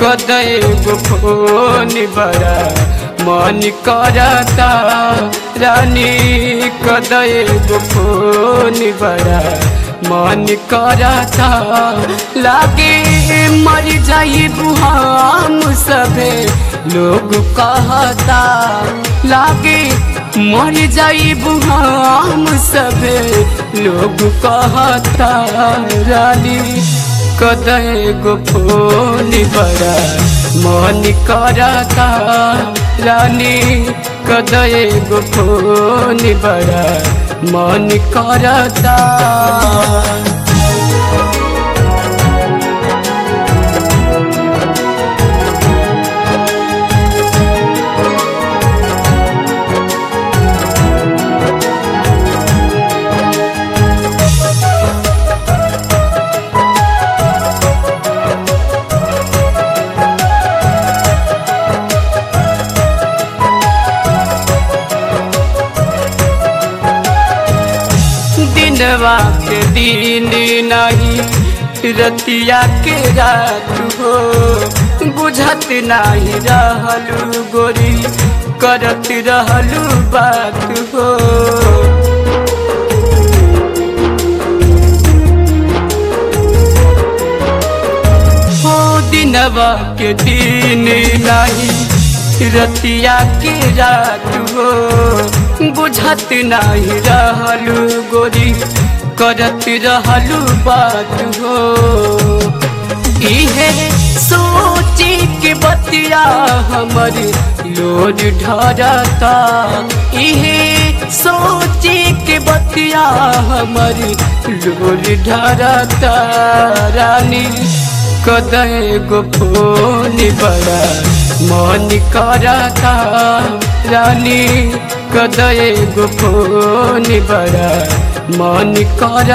कदय गो फोन बड़ा मन करता रानी कदय गो फोन बड़ा मन करता लागे मर जाई हम सभे लोग कहता लागे मर जाई हम सभे लोग कहता रानी कदय गो फोन बड़ा मन करता रानी कदय गो फोन बड़ा मन करता दिनवा के दिन नहीं रतिया के रात हो बुझत नहीं रहलू गोरी करत रहलू बात हो हो दिनवा के दिन नहीं रतिया के रात हो बुझत नहीं रहलू गोरी करत रहलू बात हो इहे सोची के बतिया हमर लोड ढरता इहे सोची के बतिया हमर लोड ढरता रानी कदय गो फोन बड़ा मन करता रानी कदय गो फोन बड़ा मन कर